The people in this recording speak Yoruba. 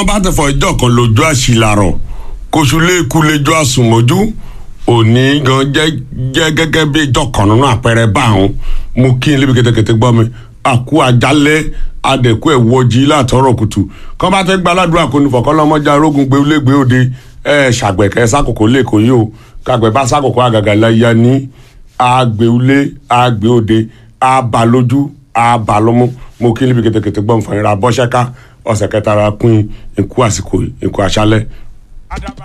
wọ́n bá tẹ̀fọ́ ìjọ kan lójú àṣìlárọ̀ kóṣù lẹ́ẹ̀kú lẹ́jọ́ àsùnmọ́jú òní gan jẹ́ jẹ́ gẹ́gẹ́ bí ìjọ kan nínú àpẹẹrẹ báwọn mo kí n lébi kẹtẹkẹtẹ gbọ́ mi àkú àjálẹ̀ adẹ̀kú ẹ̀ wọjí látọ̀rọ̀ kùtù kọ́ bá tẹ́ gba aládùúrà kò ní fọ̀kọ́ lọ́mọdé arógun gbé légbé òde ẹ̀ ṣàgbẹ̀kẹ́ sákòkò lẹ́kọ̀ọ́ yìí o kàgbẹ́ bá sákòkò àgàgà láyà ní àgbéwulé àgbéòde àbálójú àbálọ́mú mo kí n lébi kẹtẹkẹtẹ gbọ́ mi fọyín ra bọ́ṣẹ́ká ọ̀sẹ̀ kẹta ra pín ikú àsìkò ikú àṣálẹ̀.